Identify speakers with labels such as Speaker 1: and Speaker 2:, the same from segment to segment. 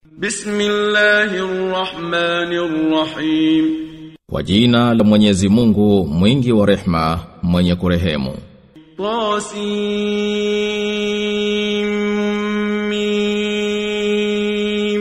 Speaker 1: Bismillahir Rahmanir Rahim.
Speaker 2: Kwa jina la Mwenyezi Mungu mwingi wa rehma mwenye kurehemu.
Speaker 1: Tasim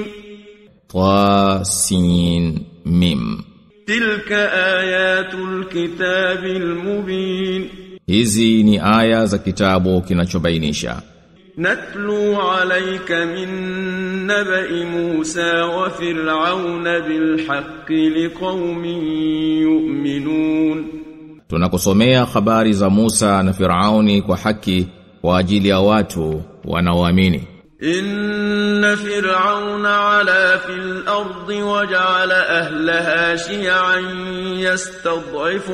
Speaker 2: Tasin Mim.
Speaker 1: Tilka ayatul kitabil mubin.
Speaker 2: Hizi ni aya za kitabu kinachobainisha.
Speaker 1: نتلو عليك من نبأ موسى وفرعون بالحق لقوم يؤمنون
Speaker 2: Tunakusomea habari za Musa na Firauni kwa haki kwa ajili ya watu wanaoamini.
Speaker 1: إن فرعون علا في الأرض وجعل أهلها شيعا يستضعف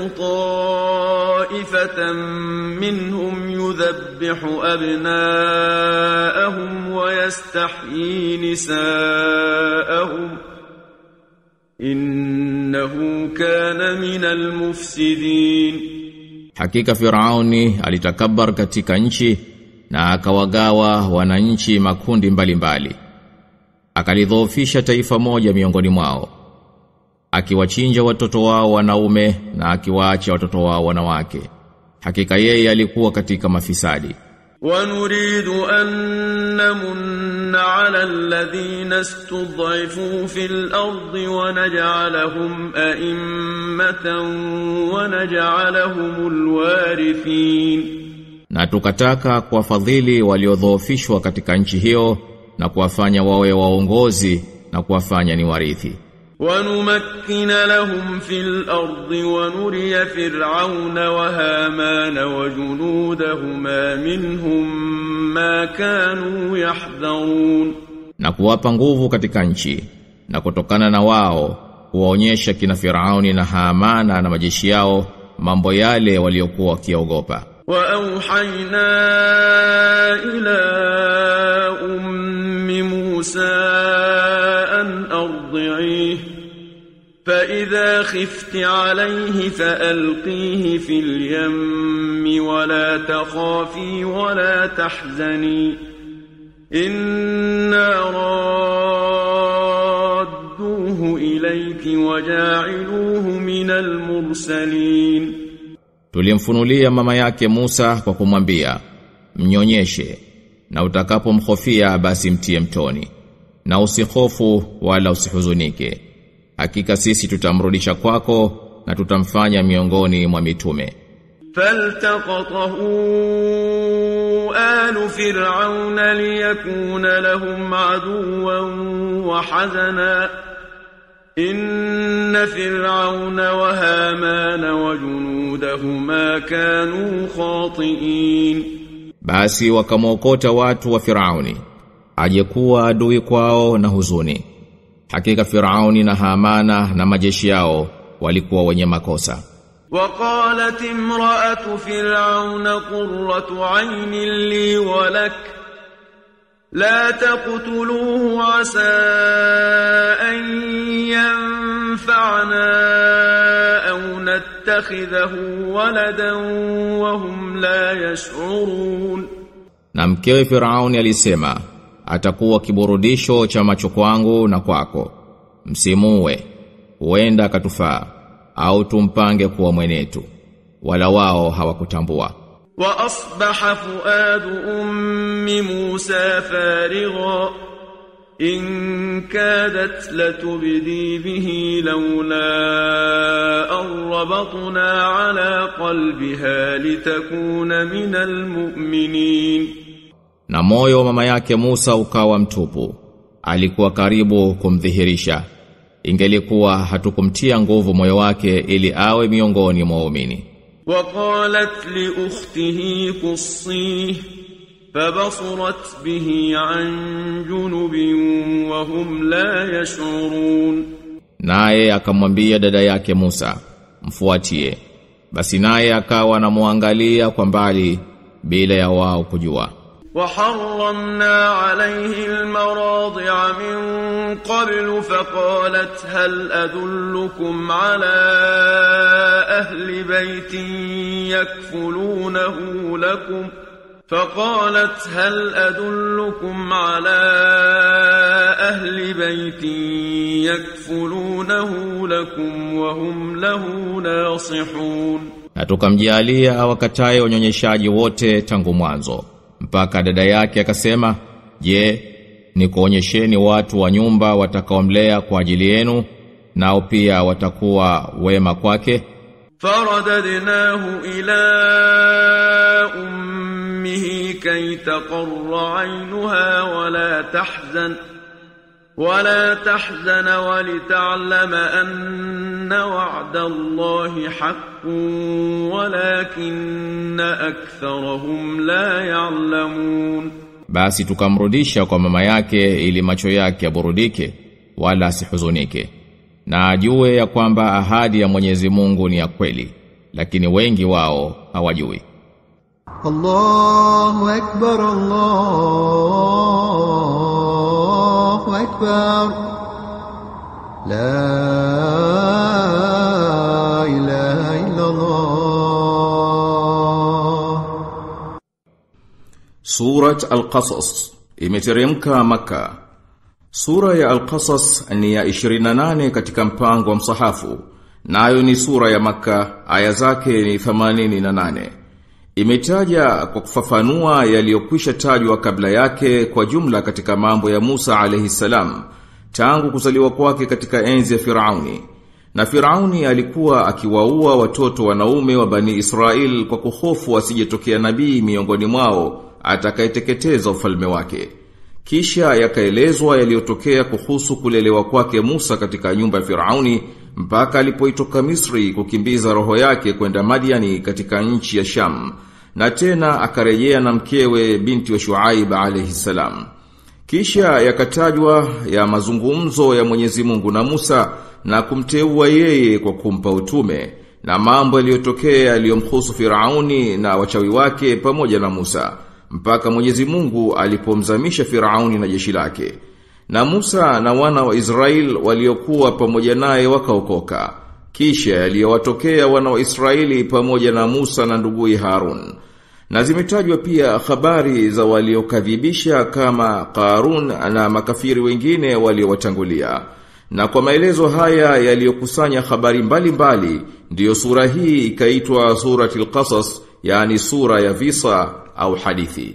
Speaker 1: طائفة منهم يذبح أبناءهم ويستحيي نساءهم إنه كان من المفسدين
Speaker 2: Hakika Firauni alitakabbar katika nchi na akawagawa wananchi makundi mbalimbali. mbali. Akalidhoofisha taifa moja miongoni mwao. Akiwachinja watoto wao wanaume na akiwaacha watoto wao wanawake. Hakika yeye alikuwa katika mafisadi.
Speaker 1: ونريد أن نمن على الذين استضعفوا في الأرض ونجعلهم أئمة ونجعلهم الوارثين
Speaker 2: Na tukataka kuwafadhili waliodhoofishwa katika nchi hiyo na kuwafanya wawe waongozi na kuwafanya ni warithi.
Speaker 1: ونمكن لهم في الأرض ونري فرعون وهامان وجنودهما منهم ما كانوا يحذرون
Speaker 2: na kuwapa nguvu katika nchi na kutokana na wao kuwaonyesha kina Firauni na Haamana na majeshi yao mambo yale waliokuwa wakiogopa
Speaker 1: وأوحينا إلى أم موسى أن أرضعيه فإذا خفت عليه فألقيه في اليم ولا تخافي ولا تحزني إنا رادوه إليك وجاعلوه من المرسلين
Speaker 2: tulimfunulia mama yake Musa kwa kumwambia mnyonyeshe na utakapomhofia basi mtie mtoni na usihofu wala usihuzunike hakika sisi tutamrudisha kwako na tutamfanya miongoni mwa mitume
Speaker 1: فالتقطه آل فرعون ليكون لهم عدوا وحزنا إن فرعون وهامان وجنودهما كانوا خاطئين
Speaker 2: Basi wakamwokota watu wa Firauni ajekuwa adui kwao na huzuni. Hakika Firauni na Hamana na majeshi yao walikuwa wenye makosa.
Speaker 1: وقالت امرأة فرعون قرة عين لي ولك لا تقتلوه عسى أن ينفعنا أو نتخذه ولدا وهم لا يشعرون
Speaker 2: Na mkewe Firauni alisema atakuwa kiburudisho cha macho kwangu na kwako. Msimuue, huenda akatufaa au tumpange kuwa mwenetu. Wala wao hawakutambua.
Speaker 1: وأصبح فؤاد أم موسى فارغا إن كادت لتبدي به لولا أن ربطنا على قلبها لتكون من المؤمنين
Speaker 2: Na moyo wa mama yake Musa ukawa mtupu. Alikuwa karibu kumdhihirisha. Ingelikuwa hatukumtia nguvu moyo wake ili awe miongoni mwa waumini.
Speaker 1: وقالت لأخته قصيه فبصرت به عن جنب وهم لا يشعرون
Speaker 2: Naye akamwambia dada yake Musa, mfuatie. Basi naye akawa anamwangalia kwa mbali bila ya wao kujua.
Speaker 1: وحرمنا عليه المراضع من قبل فقالت هل أدلكم على أهل بيت يكفلونه لكم فقالت هل أدلكم على أهل بيت يكفلونه لكم وهم له ناصحون
Speaker 2: Na tukamjalia awakataye wanyonyeshaji wote tangu mwanzo mpaka dada yake akasema je nikuonyesheni watu wa nyumba watakaomlea kwa ajili yenu nao pia watakuwa wema kwake
Speaker 1: فرددناه إلى أمه كي تقر عينها ولا تحزن ولا تحزن ولتعلم أن وعد الله حق ولكن أكثرهم لا يعلمون
Speaker 2: basi tukamrudisha kwa mama yake ili macho yake yaburudike wala asihuzunike na ajue ya kwamba ahadi ya Mwenyezi Mungu ni ya kweli lakini wengi wao hawajui
Speaker 3: الله أكبر الله أكبر لا إله إلا الله
Speaker 4: Surat Al-Qasas imeteremka Maka. Sura ya Al-Qasas ni ya 28 katika mpango wa msahafu. Nayo ni sura ya Maka, aya zake ni 88. Imetaja kwa kufafanua yaliyokwisha tajwa kabla yake kwa jumla katika mambo ya Musa alayhi salam tangu kuzaliwa kwake katika enzi ya Firauni. Na Firauni alikuwa akiwaua watoto wanaume wa Bani Israel kwa kuhofu asijetokea nabii miongoni mwao atakayeteketeza ufalme wake. Kisha yakaelezwa yaliyotokea kuhusu kulelewa kwake Musa katika nyumba ya Firauni mpaka alipoitoka Misri kukimbiza roho yake kwenda Madiani katika nchi ya Sham na tena akarejea na mkewe binti wa Shuaib alayhi salam. Kisha yakatajwa ya mazungumzo ya Mwenyezi Mungu na Musa na kumteua yeye kwa kumpa utume na mambo yaliyotokea yaliyomhusu Firauni na wachawi wake pamoja na Musa mpaka Mwenyezi Mungu alipomzamisha Firauni na jeshi lake. Na Musa na wana wa Israel waliokuwa pamoja naye wakaokoka. Kisha yaliyowatokea wana wa Israeli pamoja na Musa na nduguye Harun. Na zimetajwa pia habari za waliokadhibisha kama Qarun na makafiri wengine waliowatangulia. Na kwa maelezo haya yaliyokusanya habari mbalimbali mbali, ndiyo sura hii ikaitwa suratul Qasas, yani sura ya visa au hadithi.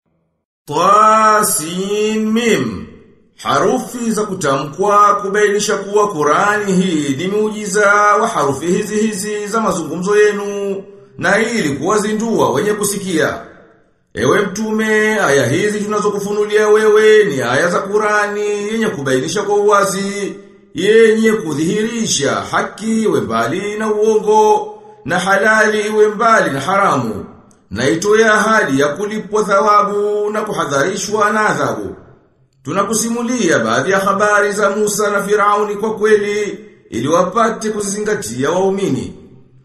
Speaker 4: Tasin mim Harufi za kutamkwa kubainisha kuwa Qurani hii ni muujiza wa harufi hizi hizi za mazungumzo yenu na ili kuwazindua wenye kusikia. Ewe mtume, aya hizi tunazokufunulia wewe ni aya za Qurani yenye kubainisha kwa uwazi, yenye kudhihirisha haki iwe mbali na uongo na halali iwe mbali na haramu na itoe ahadi ya kulipwa thawabu na kuhadharishwa na adhabu. Tunakusimulia baadhi ya habari za Musa na Firauni kwa kweli ili wapate kuzizingatia waumini.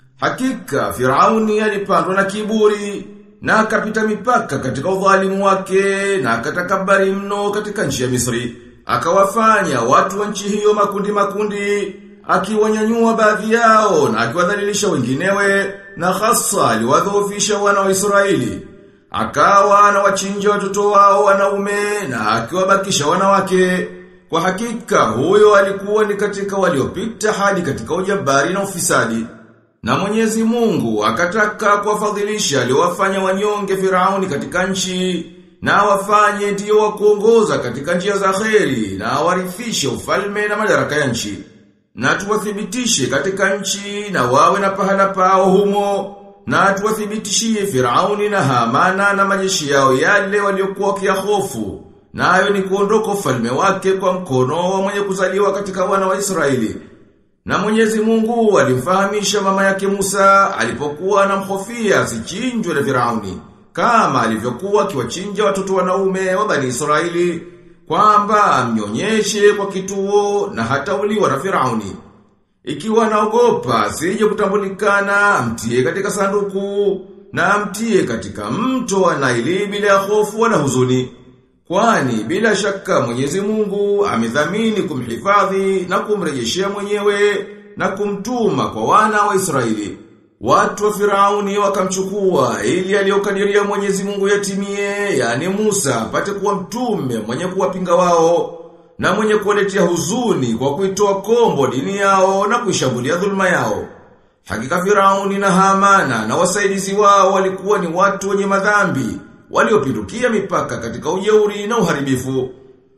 Speaker 4: Hakika Firauni alipandwa na kiburi na akapita mipaka katika udhalimu wake na akatakabari mno katika nchi ya Misri. Akawafanya watu wa nchi hiyo makundi makundi, akiwanyanyua baadhi yao na akiwadhalilisha wenginewe na hasa aliwadhoofisha wana wa Israeli. Akawa anawachinja watoto wao wanaume na akiwabakisha wanawake. Kwa hakika huyo alikuwa ni katika waliopita hadi katika ujabari na ufisadi. Na Mwenyezi Mungu akataka kuwafadhilisha aliowafanya wanyonge Firauni katika nchi na wafanye ndiyo wa kuongoza katika njia za kheri na warithishe ufalme na madaraka ya nchi. Na tuwathibitishe katika nchi na wawe na pahala pao humo na tuwathibitishie Firauni na Hamana na majeshi yao yale waliokuwa kiahofu nayo ni kuondoka ufalme wake kwa mkono wa mwenye kuzaliwa katika wana wa Israeli. Na Mwenyezi Mungu alimfahamisha mama yake Musa alipokuwa anamhofia asichinjwe na Firauni kama alivyokuwa akiwachinja watoto wanaume wa Bani Israeli kwamba amnyonyeshe kwa kituo na hata uliwa na Firauni. Ikiwa naogopa asije kutambulikana amtie katika sanduku na amtie katika mto wa Naili bila hofu wala huzuni. Kwani bila shaka Mwenyezi Mungu amedhamini kumhifadhi na kumrejeshea mwenyewe na kumtuma kwa wana wa Israeli. Watu wa Firauni wakamchukua ili aliyokadiria Mwenyezi Mungu yatimie, yani Musa apate kuwa mtume mwenye kuwapinga wao na mwenye kuwaletea huzuni kwa kuitoa kombo dini yao na kuishambulia dhulma yao. Hakika Firauni na Hamana na wasaidizi wao walikuwa ni watu wenye madhambi, waliopindukia mipaka katika ujeuri na uharibifu.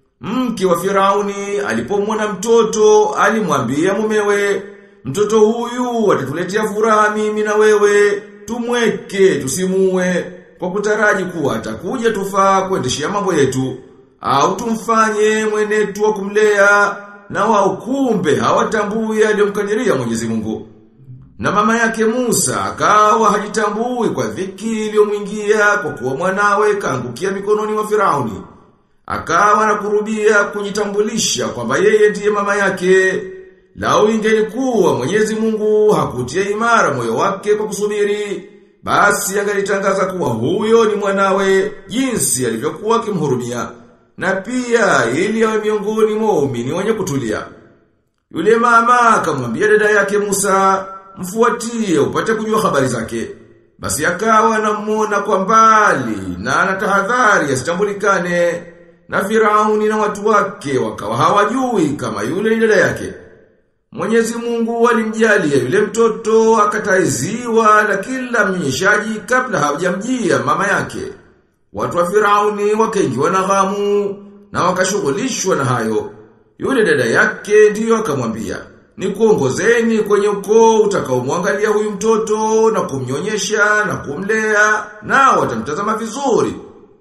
Speaker 4: Mke wa Firauni alipomwona mtoto alimwambia mumewe, mtoto huyu atatuletea furaha mimi na wewe, tumweke tusimue kwa kutaraji kuwa atakuja tufaa kuendeshea mambo yetu au tumfanye mwenetu wa kumlea na wao kumbe hawatambui aliyomkadiria Mwenyezi Mungu. Na mama yake Musa akawa hajitambui kwa dhiki iliyomwingia kwa kuwa mwanawe kaangukia mikononi mwa Firauni. Akawa na kurubia kujitambulisha kwamba yeye ndiye mama yake. Lau ingelikuwa Mwenyezi Mungu hakutia imara moyo wake kwa kusubiri, basi angalitangaza kuwa huyo ni mwanawe jinsi alivyokuwa akimhurumia na pia ili awe miongoni mwa waumini wenye kutulia. Yule mama akamwambia dada yake Musa, mfuatie upate kujua habari zake. Basi akawa anamuona kwa mbali na anatahadhari asitambulikane na Firauni na watu wake wakawa hawajui kama yule ni dada yake. Mwenyezi Mungu alimjalia yule mtoto akataiziwa na kila mnyonyeshaji kabla hawajamjia mama yake. Watu wa Firauni wakaingiwa na ghamu na wakashughulishwa na hayo. Yule dada yake ndiyo akamwambia, "Nikuongozeni kwenye ukoo utakaomwangalia huyu mtoto na kumnyonyesha na kumlea na watamtazama vizuri."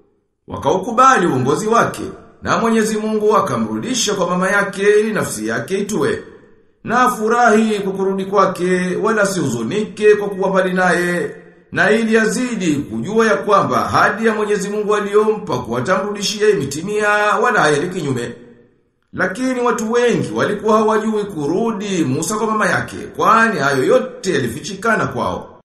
Speaker 4: Wakaukubali uongozi wake na Mwenyezi Mungu akamrudisha kwa mama yake ili nafsi yake itue. Na furahi kwa kurudi kwake wala sihuzunike kwa kuwa mbali naye na ili azidi kujua ya kwamba hadi ya Mwenyezi Mungu aliyompa kuwatamrudishia imetimia wala hayali kinyume. Lakini watu wengi walikuwa hawajui kurudi Musa kwa mama yake, kwani hayo yote yalifichikana kwao.